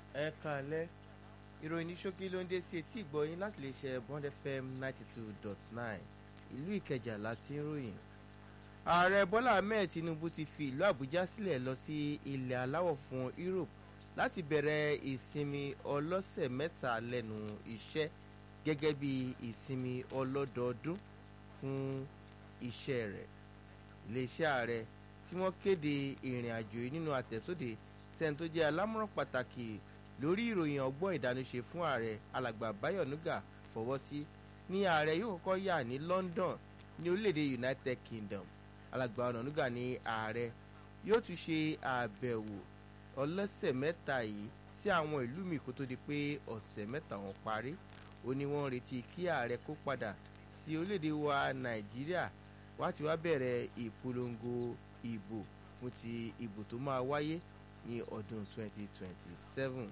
ẹ kàlẹ́ ìròyìn ní ṣókí ló ń dé sí etí ìgbọ́yìn láti lè ṣe bond fm ninety two dot nine ìlú ìkẹjà láti ń ròyìn. ààrẹ bọ́lá ahmed tinubu ti fi ìlú àbújá sílẹ̀ lọ sí ilẹ̀ aláwọ̀ fún europe láti bẹ̀rẹ̀ ìsinmi ọlọ́sẹ̀ mẹ́ta lẹ́nu iṣẹ́ gẹ́gẹ́ bí ìsinmi ọlọ́dọọdún fún iṣẹ́ rẹ̀ iléeṣẹ́ ààrẹ tí wọ́n kéde ìrìn àjò yìí nínú àtẹ̀sóde sẹ́ni tó jẹ́ alámọ̀ràn pàtàkì lórí ìròyìn ọgbọ́n ìdánúṣe fún ààrẹ alàgbà báyọ̀ nuga fọwọ́ sí ní ààrẹ yóò kọ́kọ́ yà ní london ní orílẹ̀-èdè united kingdom alàgbà ọ̀nànúgà ní ààrẹ yóò tún ṣe àbẹ̀wò ọlọ́sẹ̀ mẹ́ta yìí sí àwọn ìlú mi kó tó di pé ọ̀sẹ̀ mẹ́ta wọn parí ó ní wọ́n retí kí ààrẹ kó padà sí orílẹ̀-èdè wa nàìjíríà wá ti wá bẹ̀rẹ̀ ìpolongo ìbò fún ti ìbò tó máa wáyé ní ọdún 2027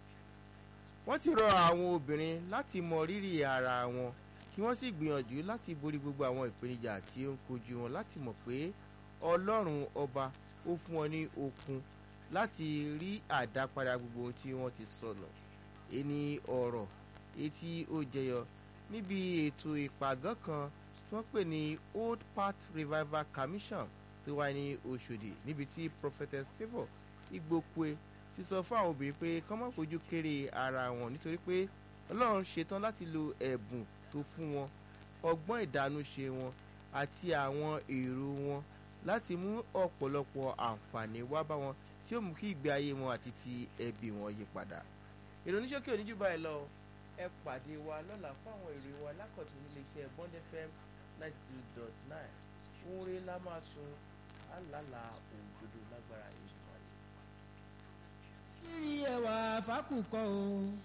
wọ́n ti rọ àwọn obìnrin láti mọ rírì ara wọn kí wọ́n sì gbìyànjú láti borí gbogbo àwọn ìpèníjà tí ó ń kojú wọn láti mọ̀ pé ọlọ́run ọba ó fún wọn ní okun láti rí àdápadà gbogbo ohun tí wọ́n ti sọnù ẹni ọ̀rọ̀ etí ó jẹyọ níbi ètò ìpàgọ́ kan tí wọ́n pè ní old path revival commission tó wáyé ní oṣòdì níbi tí prophetess favour igbókue ti sọ fún àwọn obìnrin pé kọ́ mọ́ fojú kéré ara wọn nítorí pé ọlọ́run ṣetán láti lo ẹ̀bùn tó fún wọn ọgbọ́n ìdánúṣe wọn àti àwọn èrò wọn láti mú ọ̀pọ̀lọpọ̀ àǹfààní wá bá wọn tí ó mú kí ìgbé ayé wọn àti ti ẹbí wọn yí padà. ìròyìn ṣókè oníjú báyìí lọ ẹ pàdé wa lọ́la fún àwọn ìròyìn wa lákọ̀tún nílé iṣẹ́ bond fm ninety two dot nine fún rí la máa sun àlàlà òdodo lágbára ìgbìmọ̀ rẹ̀. kiri ẹwà fákùkọ o.